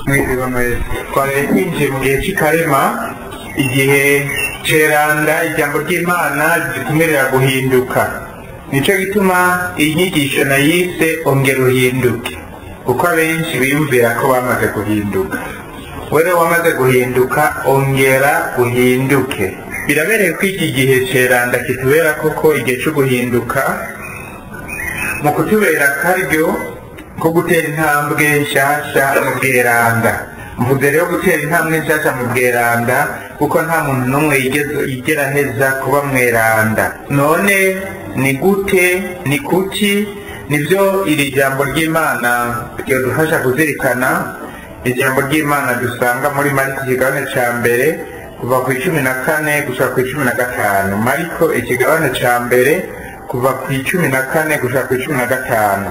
mwiriwe mwese twari twinjiye mu gihe cy'ikarema igihe ceranda ijambo ry'imana ritumerera guhinduka nicyo gituma iyi nyigisho nayise ongera uhinduke kuko abenshi biyumvira ko bamaze guhinduka wewe wamaze guhinduka ongera uhinduke birabereye ko iki gihe ceranda kitubera koko igihe cyo guhinduka mu kutubera akaryo ko gutera intambwe nshyashya mu bweranda mvuze rero gutera intambwe nshyashya mu bweranda kuko nta muntu n'umwe yigeze- yigera aheza kuba mweranda none ni gute ni kuki nibyo iri jambo ry'imana ryadufasha kuzirikana ijambo ry'imana dusanga muri mariko ikigabane cya mbere kuva ku icumi na kane gushika ku icumi na gatanu mariko ikigabane cya mbere kuva ku icumi na kane gushika ku icumi na gatanu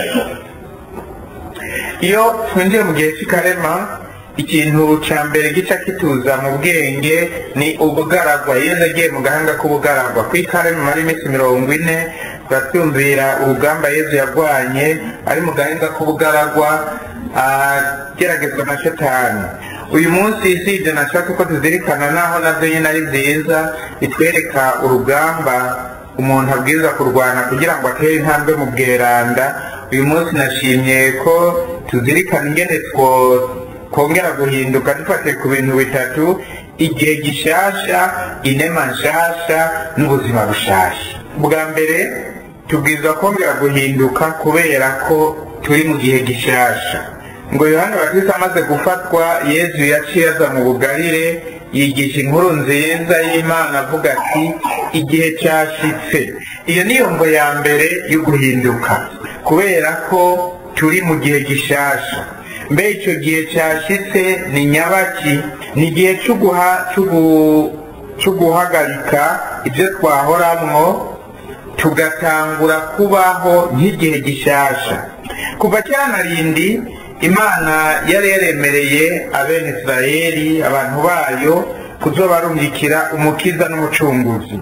iyo twinjiye mu gihe cy'ikarema ikintu cya mbere gica kituza mu bwenge ni ubugaragwa iyo agiye mu gahanga k'ubugaragwa ku ikarema mara iminsi mirongo ine turatumvira urugamba yezu yarwanye ari mu gahanga k'ubugaragwa ageragezwa na shetani uyu munsi si ibyo nashaka ko tuzirikana naho nabyo nyine ari byiza bitwereka urugamba umuntu abwiza kurwana kugira ngo atere intambwe mu bweranda uyu munsi nashimye ko tuzirikana ingene two- twongera guhinduka dufatiye ku bintu bitatu igihe gishasha inema nshasha n'ubuzima bushasha bwa mbere tubwirizwa kongera guhinduka kubera ko turi mu gihe gishasha ngo yohani batista amaze gufatwa yezu yaciye aza mu bugarire yigisha inkuru nziza y'imana avuga ati igihe cyashitse iyo niyo ngo ya mbere yo guhinduka kubera ko turi mu gihe gishasha mbe icyo gihe cyashitse ni nyabaki ni igihe cyo guha- cyo gu- cyo guhagarika ibyo twahoramwo tugatangura kubaho nk'igihe gishasha kuva cyanarindi imana yari yaremereye abene isirayeli abantu bayo kuzobarungikira umukiza n'umucunguzi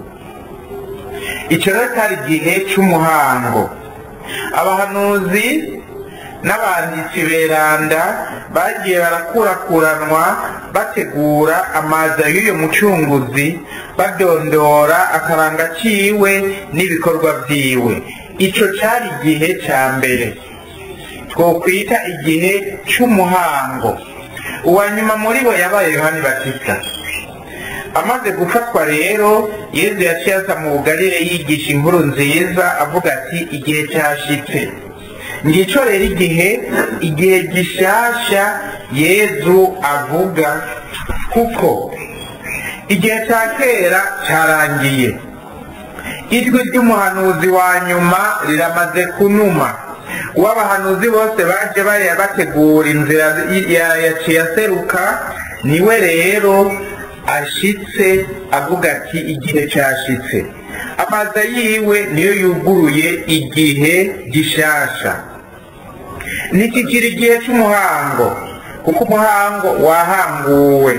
icyo rero cyari igihe cy'umuhango abahanuzi n'abanditsi beranda bagiye barakurakuranwa bategura amaza y'uyu mucunguzi badondora akaranga kiwe n'ibikorwa byiwe icyo cyari igihe cya mbere twokwita igihe cy'umuhango uwa nyuma muri bo yabaye yohani batista amaze gufatwa rero yezu yaciye aza mu bugarire yigisha inkuru nziza avuga ati igihe cyashitse ngicyo rero igihe igihe gishasha yezu avuga kuko igihe cya kera cyarangiye ijwi ry'umuhanuzi wa nyuma riramaze kunuma uwo abahanuzi bose baje bariya bategura inzira ya- yaciye aseruka niwe rero ashitse avuga ati igihe cyashitse amaza yiwe niyo yuguruye igihe gishasha ntikikiri igihe cy'umuhango kuko umuhango wahanguwe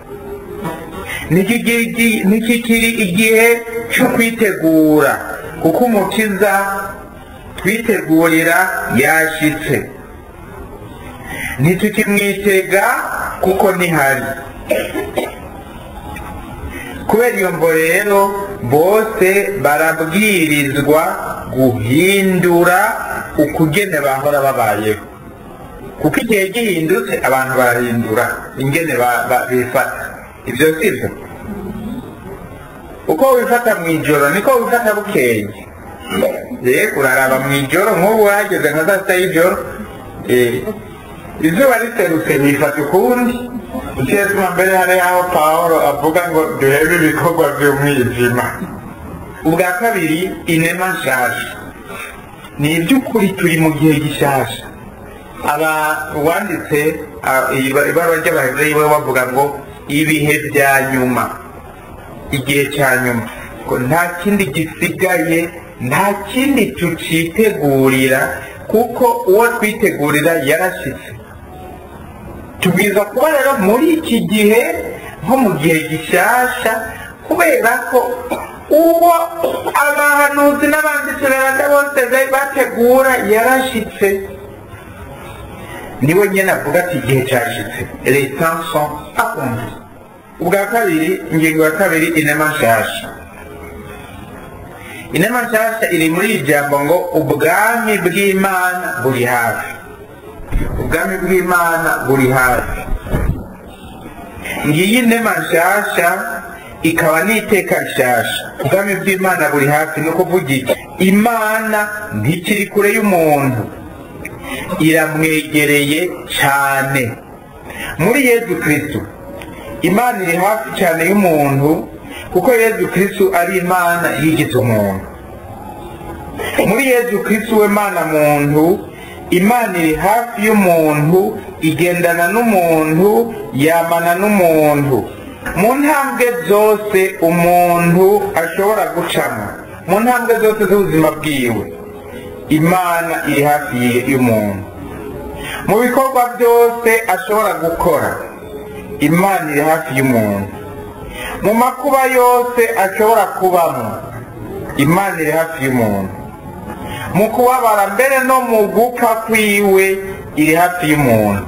Ntikigi- ntikikiri igihe cyo kwitegura kuko umukiza twitegurira yashitse ntitukimwitega kuko ntihari kubera iyo mvo rero bose barabwirizwa guhindura ukugene bahora babayeho kuko igihe gihindutse abantu barahindura ingene ba- ba- bifata ibyo si byo uko wifata mu ijoro niko wifata bukeye ye uraraba mu ijoro nk'ubu wageze nka saa sita y'ijoro eh, izuba riserutse bifata ukundi ukiyatuma mbere hari aho pawulo avuga ngo duhebe ibikorwa by'umwijima ubwa kabiri inema nshasha ni iby'ukuri turi mu gihe gishasha aba wanditse ah, iba- ibaruwa ry'abahereyi we bavuga ngo ibihe bya nyuma igihe cya nyuma ngo nta kindi gisigaye nta kindi tucitegurira kuko uwo twitegurira yarashyitse tubwiza kuba rero muri iki gihe nko mu gihe gishyashya kubera ko uwo abahanuzi n'abanditsi beranda bose be- bategura yarashyitse niwe nyine avuga ati igihe cyashitse les temps sont accomplis ubwa kabiri ingingo ya kabiri inema nshasha inema nshasha iri muri iri jambo ngo ubwami bw'imana buri hafi ubwami bw'imana buri hafi ngiyi inema nshasha ikaba n'iteka rishasha ubwami bw'imana buri hafi ni ukuvuga iki imana ntikiri kure y'umuntu iramwegereye cyane muri yezu kirisitu imana iri hafi cyane y'umuntu kuko yezu kirisitu ari imana yigize umuntu muri yezu kirisitu we mana muntu imana iri hafi y'umuntu igendana n'umuntu yamana n'umuntu mu ntambwe zose umuntu ashobora gucamo mu ntambwe zose z'ubuzima bwiwe imana iri hafi y'umuntu mu bikorwa byose ashobora gukora imana iri hafi y'umuntu mu makuba yose ashobora kubamo imana iri hafi y'umuntu mu kubabara mbere no mu gupfa kwiwe iri hafi y'umuntu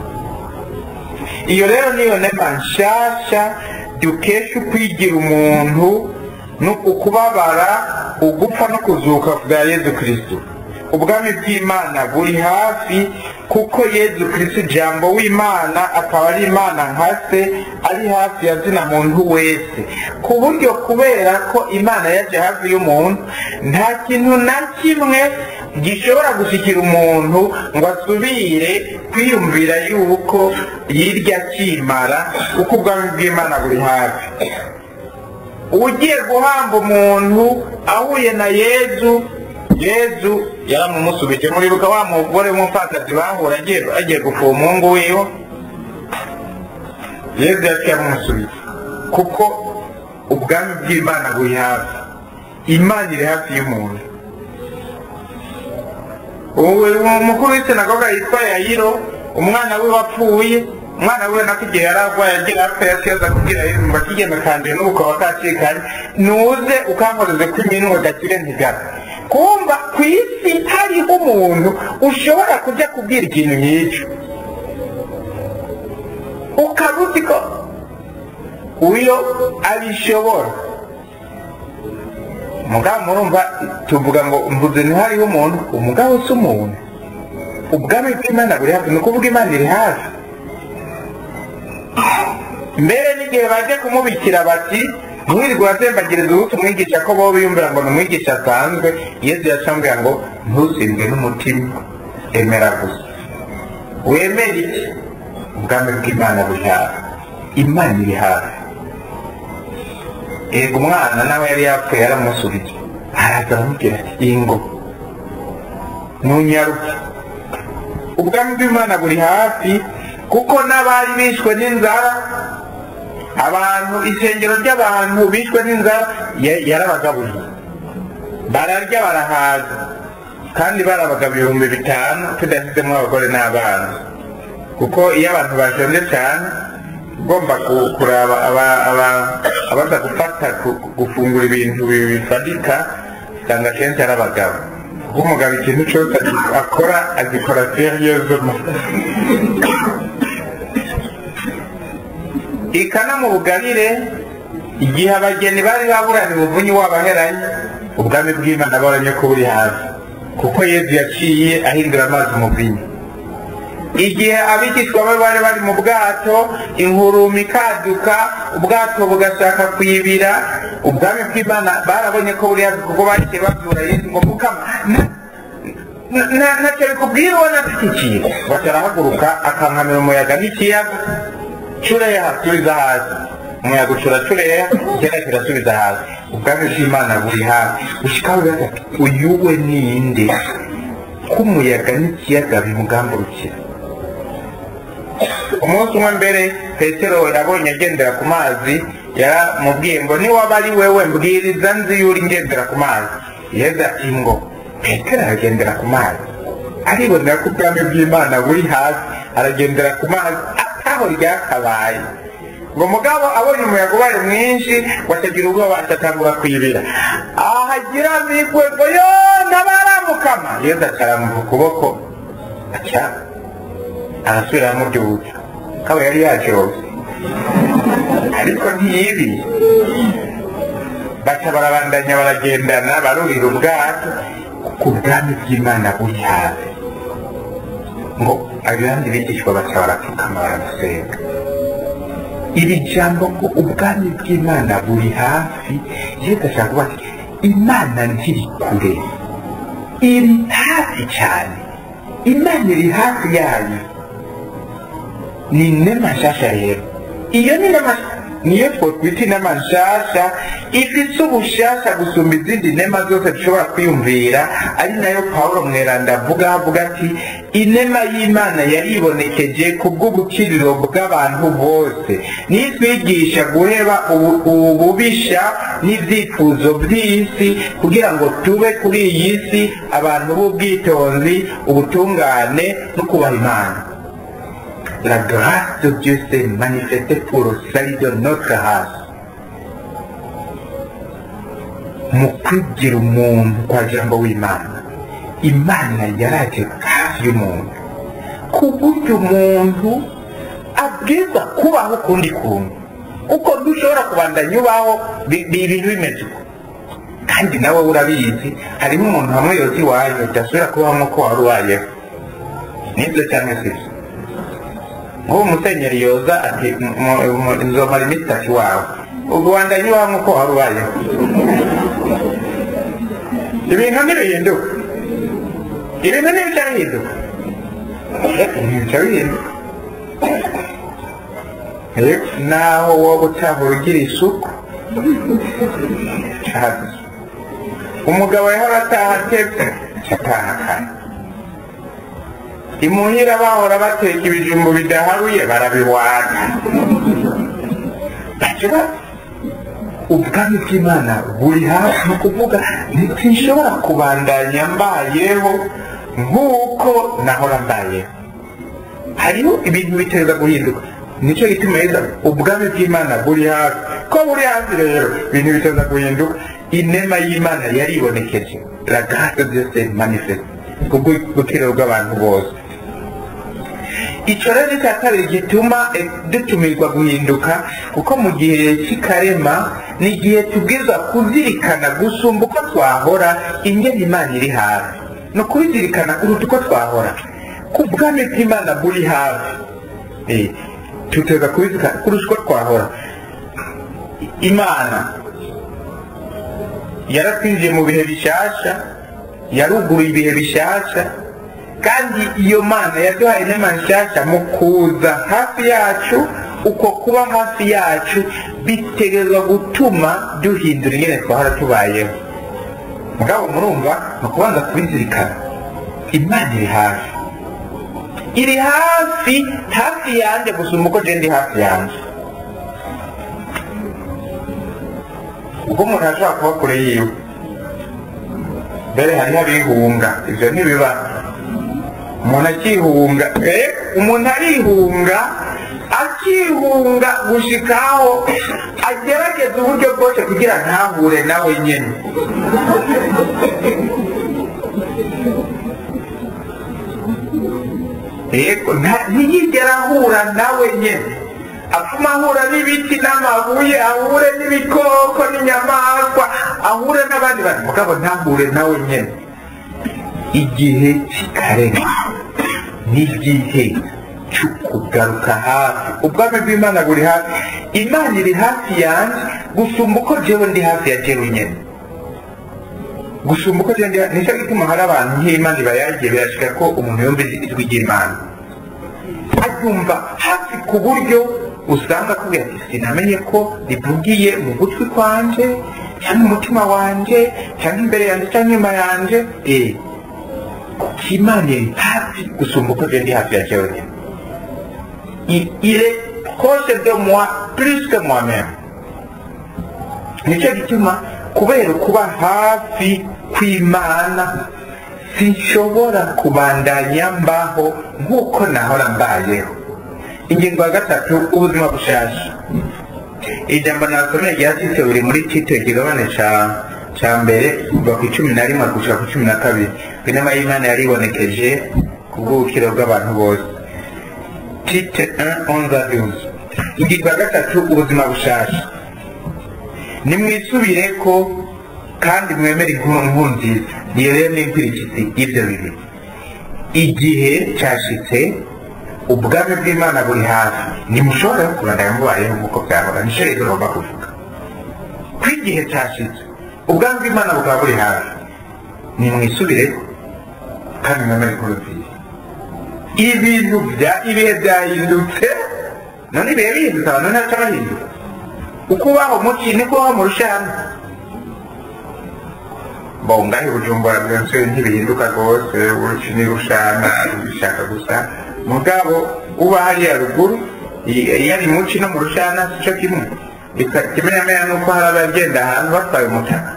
iyo rero niyo nema nshasha dukesha ukwigira umuntu ni ukubabara ugupfa no kuzuka bwa yezu kirisitu ubwami bw'imana buri hafi kuko yezu kirisitu ijambo w'imana akaba ari imana nka se ari hafi ya zina muntu wese ku buryo kubera ko imana yaje hafi y'umuntu nta kintu na kimwe gishobora gushyikira umuntu ngo asubire kwiyumvira yuko yirya akimara kuko ubwami bw'imana buri hafi ugiye guhamba umuntu ahuye na yezu yezu yaramumusubije muribuka wa mugore w'umupfakazi bahura agiye gupfuba umuhungu wiwe yezu yaciye amumusubije kuko ubwami bw'imana buri hafi imana iri hafi y'umuntu umukuru w'isinagoga yitwa yayiro umwana we wapfuye umwana we nako igihe yari arwaye agira apfa yaciye kubwira yezu ngo akigeme kanduye n'ubukaba kacikanye nuze ukankoreze ko iminwe gakire ntigara kumva ku isi hariho umuntu ushobora kujya kubwira ikintu nk'icyo ukaba uzi ko uyo abishobora mugabo murumva tuvuga ngo mvuze ntihariho umuntu umugabo si umuntu ubwami bw'imana buri hafi ni ukuvuga imana iri hafi mbere n'igihe baje kumubikira bati ntiwirirwe urazembagiriza ubusa umwigisha ko bo biyumvira ngo ni umwigisha asanzwe yezu yacambwira ngo ntusindwe n'umutima emera gusa wemere iki ubwami bw'imana buri hafi imana iri hafi ego umwana nawe yari yapfuye yaramusubije araza aramubwira ati ingo ntunyaruke ubwami bw'imana buri hafi kuko n'abari bishwe n'inzara abantu isengero ry'abantu bishwe n'inzara yarabagaburiye bararya barahaza kandi barabagaba ibihumbi bitanu tudashyizemo abagore n'abana kuko iyo abantu bashonje cyane ugomba kuraba abaza gufata gufungura ibintu bifatika usanga akenshi ari abagabo kuko umugabo ikintu cyose akora agikora seriyezemo ikana mu bugarire igihe abageni bari baburanye ubuvunyi wabaheranye ubwami bw'imana baranye ko buri hafi kuko yezu yaciye ahindura amazi umuvinyi igihe abigishwa be bari bari mu bwato inkuruma ikaduka ubwato bugashaka kwibira ubwami bw'imana barabonye ko buri hafi kuko bagiye babyura yezu ngo mukama ntacyo bikubwira ubona dukikiye batarahaguruka akankamira umuyaga nk'ikiyaga cureha subiza hasi umuyaga ucura cureha ikiyaga kirasubiza hasi ubwami bw'imana buri hafi ushikaho gatatu uyu we ninde k'umuyaga n'ikiyaga bimugamburukira umunsi umwe mbere petero yabonye agendera ku mazi yaramubwiye ngo niwaba ari wewe mbwiriza nzi yuri ngendera ku mazi yeza ati ngo petero aragendera ku mazi aribonera ko ubwami bw'imana buri hasi aragendera ku mazi ataho ryakabaye ngo mugabo abonye umuyaga ubaye mwinshi watagira ubwoba atatangura kwibira ahagira migwe ngo yo ntabaramukama yezu acaramuha ukuboko aca arasubira amubyutsa kaba yari yajose ariko ntiyibi baca barabandanya baragendana barurira ubwato ku bwami bw'imana buri hafi ngo abandi bigishwa baca barapfukama baramusenga iri jambo ngo ubwami bw'imana buri hafi yesu ashaka kuba ati imana ntiri kure iri hafi cyane imana iri hafi yayo ni inema nshasha rero iyo ni inema niyo twokwita inema nshasha ifite ubushasha gusumba izindi nema zose dushobora kwiyumvira ari nayo pawulo mweranda avuga avuga ati inema y'imana yaribonekeje ku bw'ubukiriro bw'abantu bose nitwigisha guheba ubu- ububisha n'ibyifuzo by'isi kugira ngo tube kuri iyi si abantu b'ubwitonzi ubutungane no kubaha imana La grâce de Dieu s'est manifestée pour le salut de notre race. mu kwigira umuntu kwa jambo w'imana imana yaraje hafi y'umuntu ku buryo umuntu abwiza kubaho ukundi kuntu uko dushobora kubandanya ubaho bi- bi- ibintu bimeze uko kandi nawe urabizi harimo umuntu hamwe yoza iwanyu udasubira kubaho nk'uko wari ubayeho nibyo cyangwa se ibyo nk'ubu musenyeri yoza ati "Mu- mu- nzomara iminsi itatu iwawe ubwo wandanya ubaho nk'uko wari ubayeho ibintu ntibihinduka ibintu ntibica bihinduka ntibica bihinduka Yego, naho wowe utahura ugira isuku haza umugabo yahora ataha atetse ataha kare imuhira bahora bateka ibijumbu bidaharuye barabihwata bakiba ubwami bw'imana buri hafi ni ukuvuga ntitishobora kubandanya mbayeho nk'uko nahora mbayeho hariho ibintu biteza guhinduka nicyo gituma yeza ubwami bw'imana buri hafi ko buri hafi rero ibintu biteza guhinduka inema y'imana yaribonekeje la grâce de Dieu s'est manifeste kubw'ubukiriro bw'abantu bose icyo rero ni cya kabiri gituma eh, dutumirwa guhinduka kuko mu gihe cy'ikarema ni igihe tubwirizwa kuzirikana gusumba uko twahora ingene imana iri hafi ni ukubizirikana kuruta uko twahora ku bwami bw'imana buri hafi Eh, tuteza kubizirikana kurusha uko twahora imana yaratwinjiye mu bihe bishasha yaruguruye ibihe bishasha kandi iyo mana yaduhaye inema nshyashya mu kuza hafi yacu uko kuba hafi yacu bitegerezwa gutuma duhindura ingene twahora tubayeho mugabo murumva ni ukubanza kubizirikana imana iri hafi iri hafi hafi yanjye gusumba uko je ndi hafi yanjye ubwo umuntu ashobora kuba kure yiwe mbere hariho abihunga ibyo ntibiba umuntu akihunga eh umuntu arihunga akihunga gushikaho agerageza uburyo bwose kugira ntahure nawe nyine yego nta- ntiyigera ahura nawe nyine apfuma ahura n'ibiti n'amabuye ahure n'ibikoko n'inyamaswa ahure n'abandi bantu mugabo ntahure nawe nyine igihe kikarenga n'igihe cyo kugaruka hafi ubwami bw'imana buri hafi imana iri hafi yanjye gusumba uko jewe ndi hafi ya jewe nyine gusumba uko jewe ndi hafi nicyo gituma hari abantu nk'imana ibayagiye birashika ko umuntu yumva ijwi ry'imana aryumva hafi ku buryo usanga akubwira ati sinamenye ko rivugiye mu gutwi kwanje cyangwa umutima wanje cyangwa imbere yanjye cyangwa inyuma yanjye eh imana iri hafi gusumba uko je ndi hafi ya jewe nyine Il- il est proche de moi plus que moi-même nicyo gituma kubera kuba hafi kw'imana sinshobora kubandanya mbaho nk'uko nahora mbayeho ingingo ya gatatu ubuzima bushasha ijambo nasomeye rya tito biri muri tito igigabane ca ca mbere kuva ku icumi na rimwe gushika ku cumi na kabiri inama y'imana yaribonekeje ku bw'ubukiro bw'abantu bose tite 1 11 12 ingingo ya gatatu ubuzima bushasha nimwisubire ko kandi mwemere inkuru nkuru nziza iyo rero ni inkurikizi y'ibyo bibiri igihe cyashitse ubwami bw'imana buri hafi ntimushobora kurandara mubayeho nk'uko byahora nicyo rero ugomba kuvuga ko igihe cyashitse ubwami bw'imana bukaba buri hafi nimwisubireho kandi mwemere inkuru nziza ibintu bya ibihe byahindutse none ibihe bihindutse abantu ntacyo bahinduka uko ubaho muki niko ubaho mu rushana bongahe bujumbura byose ntibihinduka rwose uruki ni rushana bishaka gusa mugabo uba hariya ruguru iyo ari muci no mu rushana si cyo kimwe ikimenyamenya ni uko hari abagenda ahantu batwaye umutaka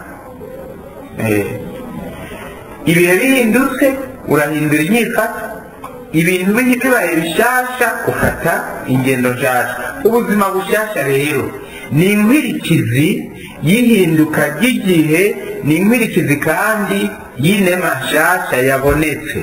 ibihe bihindutse urahindura inyifata ibintu bibaye bishasha ufata ingendo nshasha ubuzima bushasha rero ni inkwirikizi y'ihinduka ry'igihe ni inkwirikizi kandi y'inema nshasha yabonetse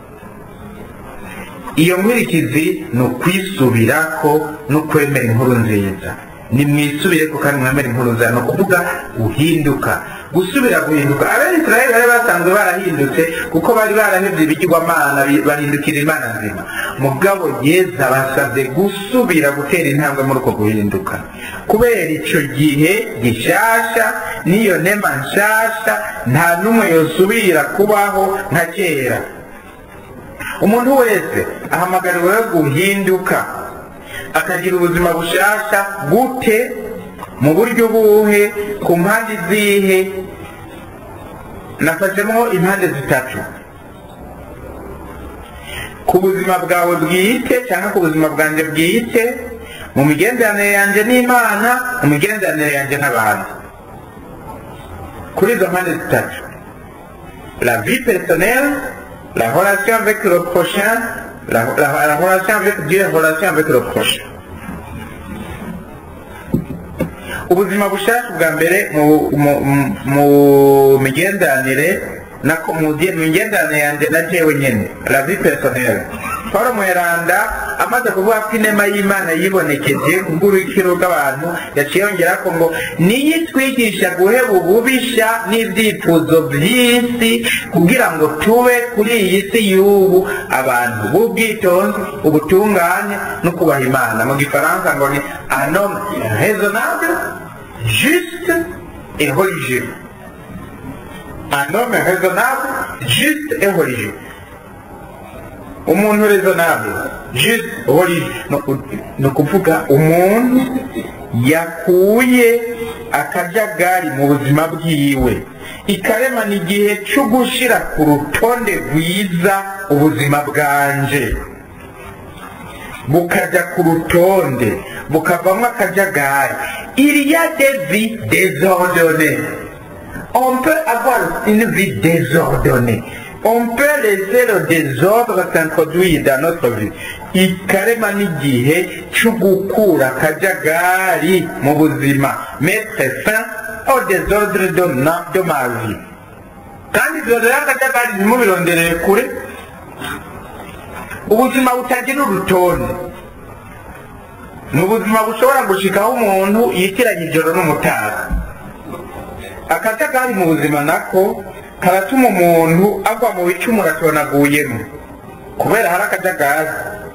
iyo nkwirikizi ni ukwisubirako no kwemera inkuru nziza nimwisubire ko kandi mwemera inkuru nziza ni ukuvuga guhinduka gusubira guhinduka abayisiraheli bari basanzwe barahindutse kuko bari barahebye ibigirwamana bahindukira imana nzima mugabo yeza basabye gusubira gutera intambwe muri uko guhinduka kubera icyo gihe gishasha n'iyo nema nshasha nta n'umwe yosubira kubaho nka kera umuntu wese ahamagariwe guhinduka akagira ubuzima bushasha gute mu buryo buhe ku mpande zihe nafashemo impande zitatu ku buzima bwawe bwite cyangwa ku buzima bwanjye bwite mu migenderanire yanjye n'imana mu migenderanire yanjye n'abantu kuri izo mpande zitatu la vie personnelle la relation avec le prochain la, la, la relation avec Dieu la relation avec le prochain ubuzima bushasha bwa mbere mu migenderanire mu migenderanire yanjye na jewe nyine la vie personnelle paul mweranda amaze kuvuga ko inema y'imana yibonekeje kubw'urukiro rw'abantu yaciye yongera ko ngo niyo itwigisha guheba ububisha n'ibyifuzo by'isi kugira ngo tube kuri iyi si y'ubu abantu b'ubwitonzi ubutungane no kubaha imana mu gifaransa ngo ni anom raisonnable juste et religieux un homme raisonnable juste et religieux umuntu raisonnable juste religieux ni ukuvuga umuntu yakuye akajagari mu buzima bwiwe ikaremana igihe cyo gushyira ku rutonde rwiza ubuzima bwanje bukajya ku rutonde bukavamo akajagari il y a des vies désordonnées on peut avoir une vie désordonnée on peut laisser le désordre s'introduire dans notre vie ikarema n'igihe cyo gukura akajagari mu buzima mettre fin au désordre de, de ma vie kandi ibyo rero akajagari ntimubirondereye kure ubuzima butagira urutonde ni ubuzima bushobora gushikaho umuntu yitiranya ijoro n'umutaga akajagari mu buzima nako karatuma umuntu agwa mu bicumuro atonaguyemo kubera hari akajagari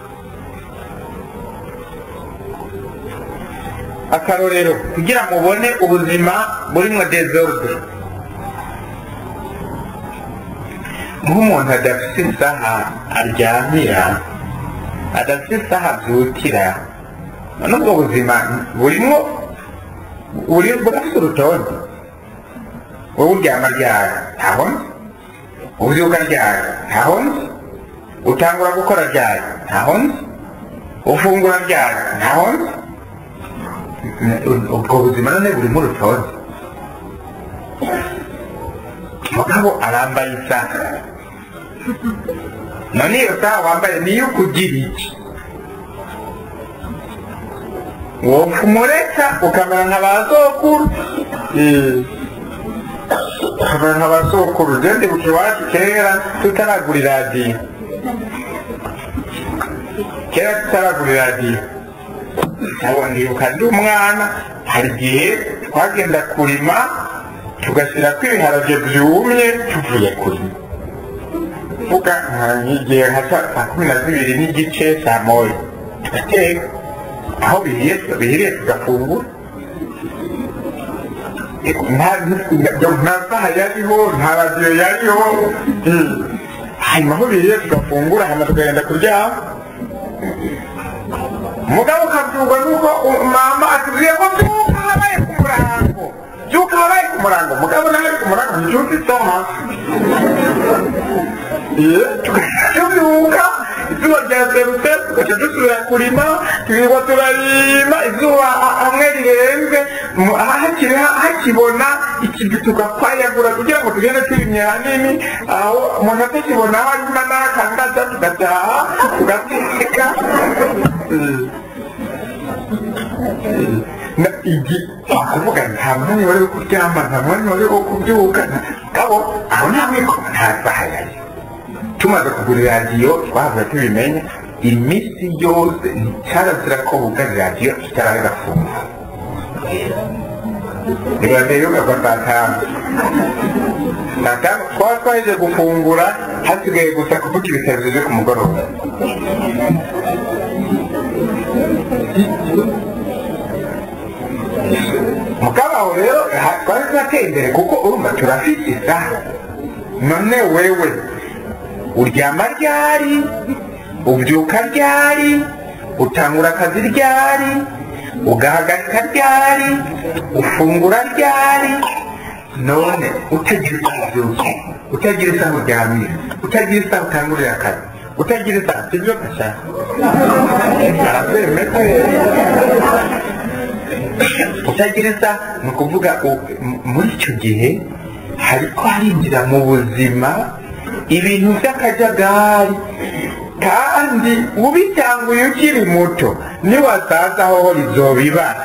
akarorero kugira mubone ubuzima burimo desordre nk'umuntu adafite isaha aryamira adafite isaha abyukira n'ubwo buzima burimo burafite urutonde wowe uryama ryari ntaho nzi ubyuka ryari ntaho nzi utangura gukora ryari ntaho nzi ufungura ryari ntaho nzi ubwo buzima none burimo urutonde mugabo arambaye isaha none iyo saha wambaye niyo ukugira iki wopfa umureka ukamera nka ba sokuru ukamera nka ba sokuru ugende buke iwacu kera tutaragura iradiyo kera tutaragura iradiyo ntabwo ndibuka ndi umwana hari igihe twagenda kurima tugashyirako ibiharage byumye tuvuye kurima vuga nk'igihe nka saa kumi na zibiri n'igice saa moya tugateka aho bihiye bihiriye tugafungura nta saha yariho nta radiyo yariho hanyuma aho bihiriye tugafungura hanyuma tukagenda kuryama mugabo ukabyumva nuko mama atubwiye ko byuka habaye ku murango byuka habaye ku murango mugabo nawe ku murango ntibyuka isaha tubyuka izuba ryaserutse tugaca dusubira kurima tukirirwa turarima izuba hamwe rirenze hakiri hakibona ikintu tugakwayagura kugira ngo tugende turimye hanini aho umuntu atakibona aho arima n'akangaza tugataha tugateka kuvuga nta mwanya wari wo kuryama nta mwanya wari wo kubyuka kabo aho nta mwiko nta saha yari tumaze kugura iradiyo twavuye tubimenya iminsi yose nticarazira ko bugara iradiyo itarari gafunga iradiyo yugagwa saa tanu saa tanu twaba twaheje gufungura hasigaye gusa kuvuga ibitaro byo ku mugoroba mukabaho rero twari turateye imbere kuko urumva turafite isaha none wewe uryama ryari ubyuka ryari utangura akazi ryari ugahagarika ryari ufungura ryari none utagira isaha ubyuka utagira isaha uryamira utagira isaha utangurira akazi utagira isaha sibyo gashaka arabyemeza utagira isaha ni ukuvuga muri icyo gihe hariko harinjira mu buzima ibintu by'akajagari kandi ubitanguye ukiri muto niwasaza hoho rizobibara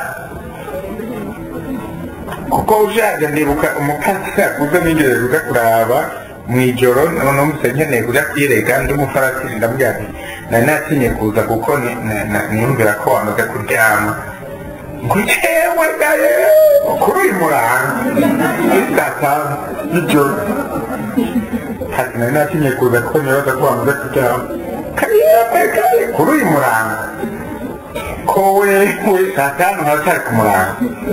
kuko ushaje ndibuka umukasi yakuze nigeze kuza kuraba mu ijoro numvise nkeneye kuja kwirega ndi umufaratiri ndamubwira ati nari natinye kuza kuko niyumvira ko wamaze kuryama ngo jewe gaye kuri uyu murango saa tanu y'ijoro ati nari natinye kuza kuko nibaza ko wamaze kuryama kariyepe kare kuri uyu murango ko wewe saa tanu haracyari ku murango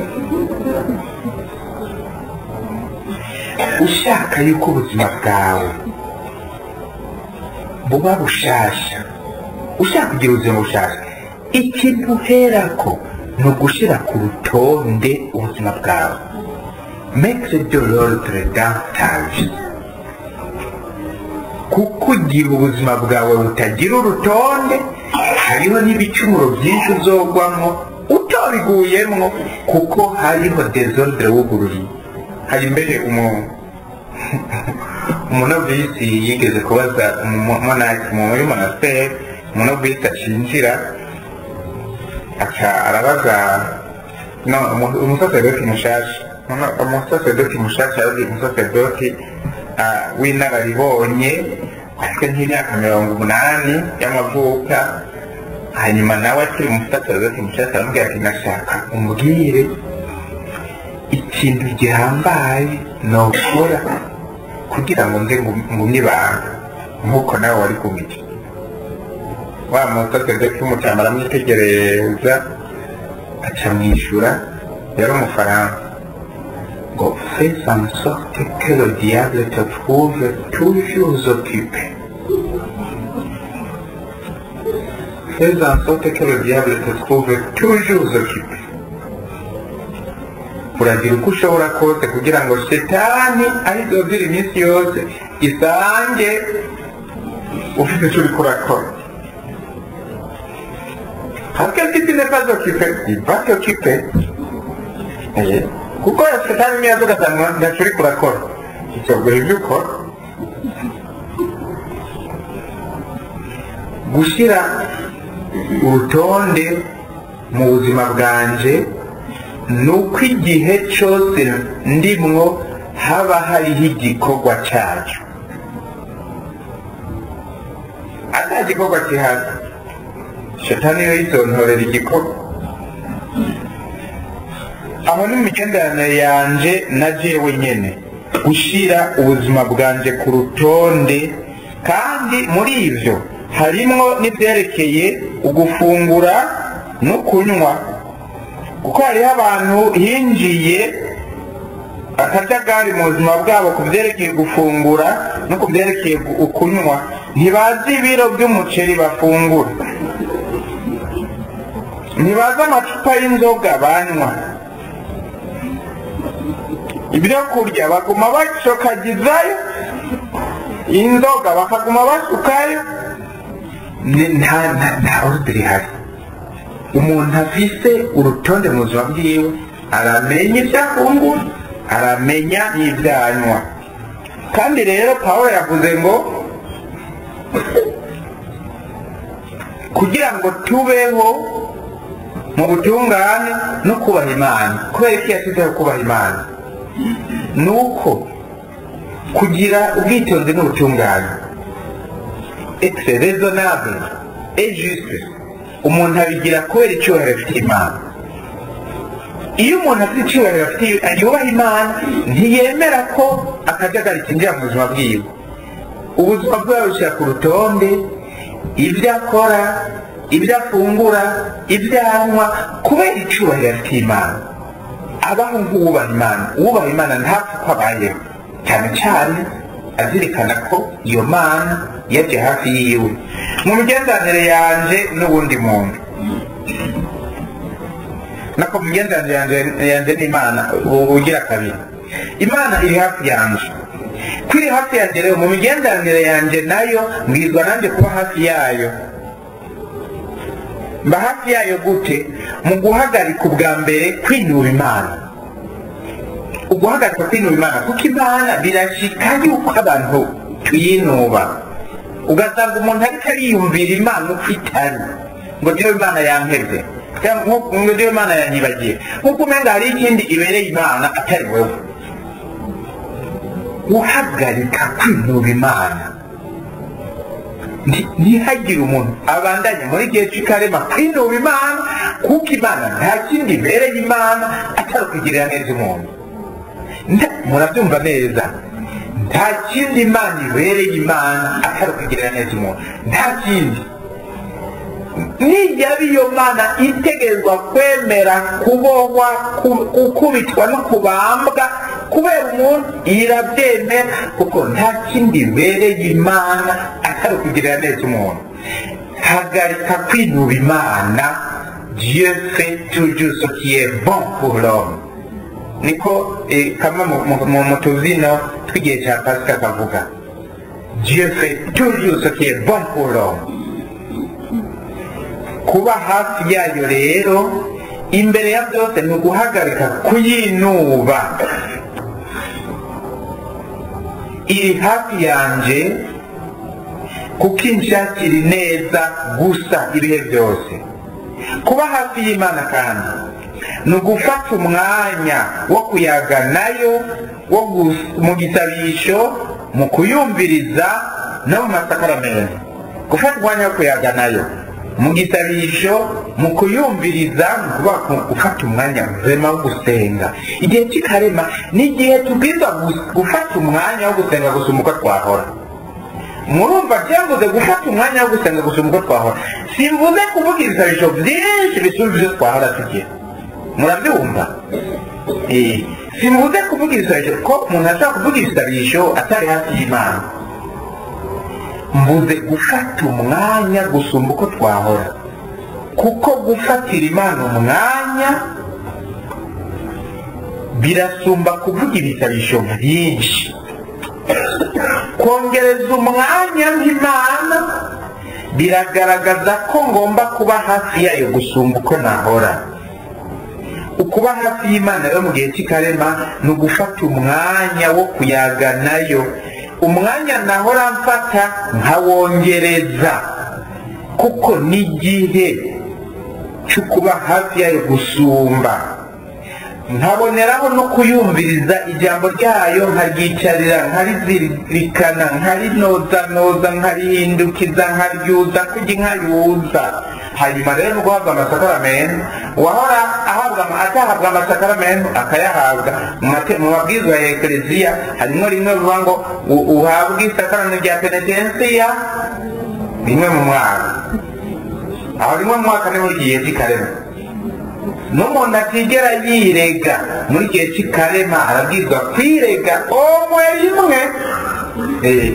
ushaka yuko ubuzima bwawe buba bushasha ushaka kugira ubuzima bushasha ikintu uherako ni ugushyira ku rutonde ubuzima bwawe metre de l'ordre dans ta vie kuko ugira ubuzima bwawe butagira urutonde hariho n'ibicumuro byinshi uzogwamo utabiguyemwo kuko hariho desordre wugururiye hari imbere umunovisi yigeze kubaza umonaki muri monasteri umunovisi acinjira aca arabaza no umusaserdoti mushasha umusaserdoti mushasha yabwiye umusaserdoti w'inararibonye afite nk'imyaka mirongo umunani y'amavuka hanyuma nawe akiri umusaserdoti mushasha aramubwira ati nashaka umbwire ikintu gihambaye nokora kugira ngo nze ngumye ibanga nk'uko nawe wari kumenya wa musaserdoti w'umucyama aramwitegereza aca mwishyura yari umufaransa ngo fais en sorte que le diable te trouve toujours occupé fais en sorte que le diable te trouve toujours occupé uragira uko ushobora kose kugira ngo shetani ayizozira iminsi yose isange ufite icyo uriko urakora parce que si tu n'es pas occupé il va t'occuper kuko shetani niyo aza ugasanga ntacyo uriko urakora icyo guha ibyo ukora gushyira urutonde mu buzima bwanje ni uko igihe cyose ndimwo haba hariho igikorwa cyacyo ata gikorwa kihaza shetani yo yizontorera igikorwa aho ni imigenderanire yanje na jewe nyene gushyira ubuzima bwanje ku rutonde kandi muri ibyo harimwo n'ibyerekeye ugufungura no kunywa kuko hariho abantu hinjiye akajagari mu buzima bwabo ku byerekeye gufungura no ku byerekeye kunywa ntibazi ibiro by'umuceri bafungura ntibazi amacupa y'inzoga banywa ibyo kurya baguma bacokagizayo inzoga bakaguma basukayo nta orudire ihari umuntu afise urutonde mu buzima bwiwe aramenya ibyo afungura aramenya n'ibyo anywa kandi rero paul yavuze ngo kugira ngo tubeho mu butungane no kubaha imana kubera ko yashyizeho kubaha imana ni uko kugira ubwitonzi n'ubutungane exe raisonnable et juste umuntu abigira kubera icyubahiro afitiye imana iyo umuntu afite icyubahiro afitiye yubaha imana ntiyemera ko akajagari kinjira mu buzima bwiwe ubuzima bwe babushyira ku rutonde ibyo akora ibyo afungura ibyo anywa kubera icyubahiro afitiye imana abaho nk'uwubaha imana uwubaha imana ntapfa uko abayeho cyane cyane azirikana ko iyo mana yaje hafi yiwe mu migenderanire yanje n'ubundi muntu nako mu migenderanire yanje n'imana ugira kabiri imana iri hafi yanje ko iri hafi yanjye rero mu migenderanire yanjye nayo mbwirwa nanjye kuba hafi yayo mba hafi yayo gute mu guhagarika ubwa mbere kwinuba imana uguhagarika kwinuba imana kuko imana birashika yuko abantu tuyinuba ugasanga umuntu ariko ariyumvira imana uko itari ngo niyo imana yampebye ngo niyo imana yanyibagiye nk'uko umenga hari ikindi ibereye imana atari wowe guhagarika kwinuba imana ntihagire umuntu abandanya muri gihe cy'ikarema kwinuba imana kuko imana nta kindi ibereye imana atari ukugirira neza umuntu murabyumva neza nta kindi imana ibereye imana atari ukugirira neza umuntu nta kindi nijyaba iyo mana itegerezwa kwemera kubohwa gukubitwa no kubambwa kubera umuntu irabyemera kuko nta kindi ibereye imana atari ukugirira neza umuntu hagarika kwinuba imana dieu fait toujours ce qui est bon pour l'homme niko kamwe mu tuzino tw'igihe cya pasika kavuga dieu fait toujours ce qui est bon pour l'homme kuba hafi yayo rero imbere ya byose ni uguhagarika kuyinuba iri hafi yanjye kuko inshakira neza gusa ibihe byose kuba hafi y'imana kandi ni ugufata umwanya wo kuyaga nayo wo mu gisabisho mu kuyumviriza no mu masakaramentu gufata umwanya wo kuyaga nayo mu gisabisho mu kuyumviriza gufata umwanya muzima wo gusenga igihe cy'ikarema ni igihe tubwiza gufata umwanya wo gusenga gusumba uko twahora murumva byavuze gufata umwanya wo gusenga gusumba uko twahora simvuze kuvuga ibisabisho byinshi bisumba ibyo twahora tugira murabyumva simvuze kuvuga ibisabisho ko umuntu ashobora kuvuga ibisabisho atari hafi y'imana mvuze gufata umwanya gusumba uko twahora kuko gufatira imana umwanya birasumba kuvuga ibisabisho byinshi kongereza umwanya nk'imana biragaragaza ko ngomba kuba hafi yayo gusumba uko nahora ukuba hafi y'imana rero mu gihe cy'ikarema ni ugufata umwanya wo kuyaga nayo umwanya nahora mfata nkawongereza kuko n'igihe cyo kuba hafi yayo gusumba nkaboneraho no kuyumviriza ijambo ryayo nkaryicarira nkarizirikana nkarinozanoza nkarihindukiza nkaryuza kujya nkayuza hanyuma rero guhabwa amasakaramentu uwahora ahabwa atahabwa amasakaramentu akayahabwa mu mate- mu mabwiriza ya ekereziya harimo rimwe bivuga ngo u- uhabwe isakaramentu rya penetensiya rimwe mu mwaka aho rimwe mu mwaka niho igihe cy'ikarema n'umuntu atigera yirega muri gihe cy'ikarema arabwirwa kwirega omwe rimwe Eh.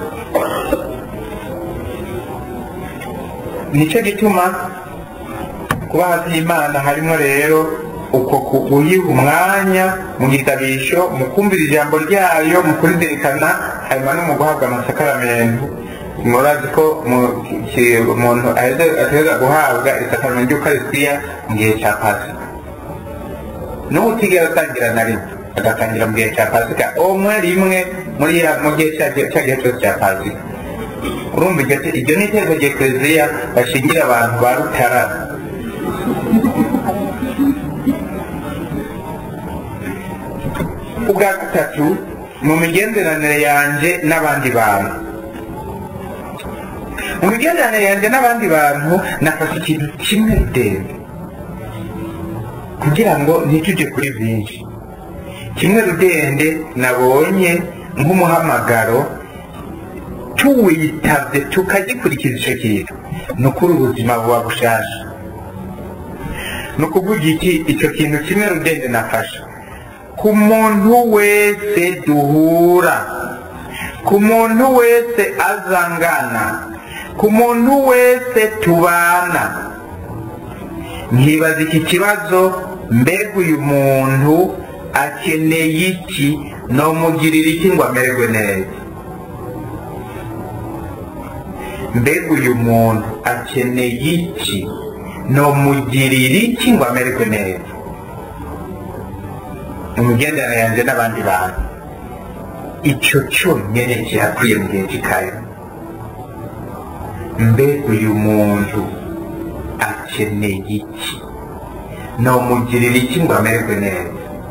nicyo gituma kuba hafi y'imana harimo rero uko kuyiha umwanya mu gitabisho mu kumvira ijambo ryayo mu kurizirikana hanyuma no mu guhabwa amasakaramentu murazi ko mu- ki- umuntu ateza guhabwa isakaramentu ry'ukarisitiya mu gihe cya pasika n'ubu utigera atangira na rimwe agatangira mu gihe cya pasika umwe rimwe muri ya- mu gihe cya cya gihe cyose cya pasika urumva iryo te- iryo ni itegeko rya ekereziya bashingira abantu ba rutara ubwa gatatu mu migenderanire yanjye n'abandi bantu mu migenderanire yanjye n'abandi bantu nafashe ikintu kimwe ndende kugira ngo ntitujye kuri byinshi kimwe rudende nabonye nk'umuhamagaro tuwitabye tukagikurikiza icyo kintu ni ukuri ubuzima buba bushasha ni ukuvuga iki icyo kintu kimwe rudende nafashe ku muntu wese duhura ku muntu wese azangana ku muntu wese tubana nkibaza iki kibazo mbega uyu muntu akeneye iki nomugirira iki ngo amererwe neza mbega uyu muntu akeneye iki nomugirira iki ngo amererwe neza mu migenderanire yanjye n'abandi bantu icyo cyonyine kirakwiye mu gihe cy'ikayo mbega uyu muntu akeneye iki nomugirira iki ngo amererwe neza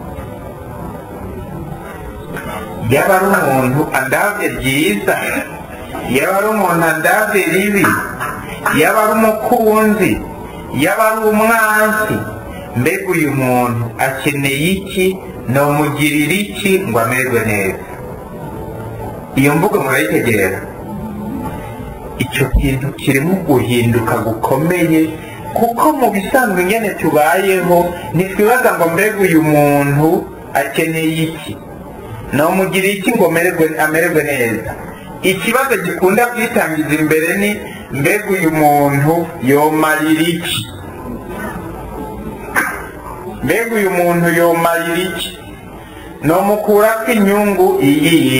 yaba ari umuntu andabye byiza yaba ari umuntu andabye ribi yaba ari umukunzi yaba ari umwansi mbega uyu muntu akeneye iki nomugirira iki ngo amererwe neza iyo mvugo murayitegera icyo kintu kirimo guhinduka gukomeye kuko mu bisanzwe ingene tubayeho ntitwibaza ngo mbega uyu muntu akeneye iki nomugirira iki ngo amererwe amererwe neza ikibazo gikunda kwitangiza imbere ni mbega uyu muntu yomarira iki mbega uyu muntu yomarira iki nomukurako inyungu iyihe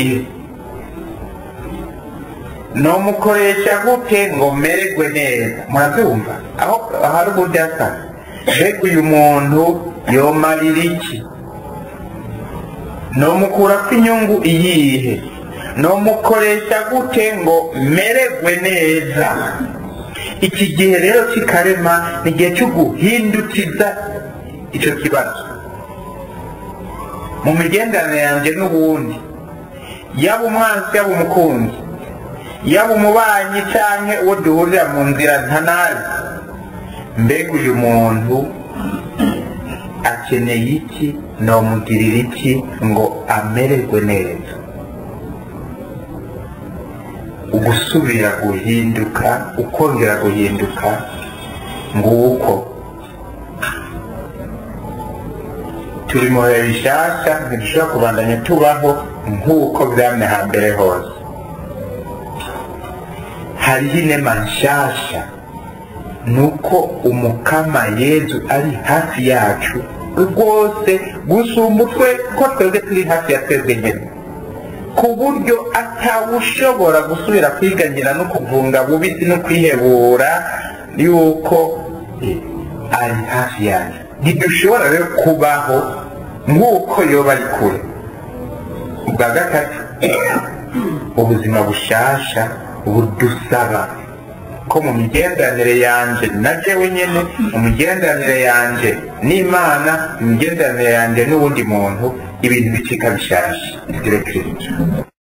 nomukoresha gute ngo mererwe neza murabyumva aho hari ubudasa mbega uyu muntu yomarira iki nomukurako inyungu iyihe nomukoresha gute ngo mererwe neza iki gihe rero cy'ikarema ni igihe cyo guhindukiza icyo kibazo mu migenderanire yanjye n'ubundi yaba umwanzi yaba umukunzi yaba umubanyi cyangwa uwo duhurira mu nzira ntanazi mbega uyu muntu akeneye iki nomugirira iki ngo amererwe neza ugusubira guhinduka ukongera guhinduka nguko turi mu bihe bishyashya ntidushobora kubandanya tubaho nk'uko byamye hambere hose hariho inema nshyashya ni uko umukama yezu ari hafi yacu rwose gusumba utwe ko twebwe turi hafi ya twebwe nyine ku buryo atawushobora gusubira kwiganyira no kuvunga bubisi no kwihebura yuko eh, ari hafi yacu ntidushobora rero kubaho nk'uko yoba ari kure ubwa gatatu ubuzima bushasha budusaba ko mu migenderanire yanje na jewe nyene mu migenderanire yanje n'imana mu migenderanire yanje n'uwundi muntu ibintu bicika bishasha direkiriti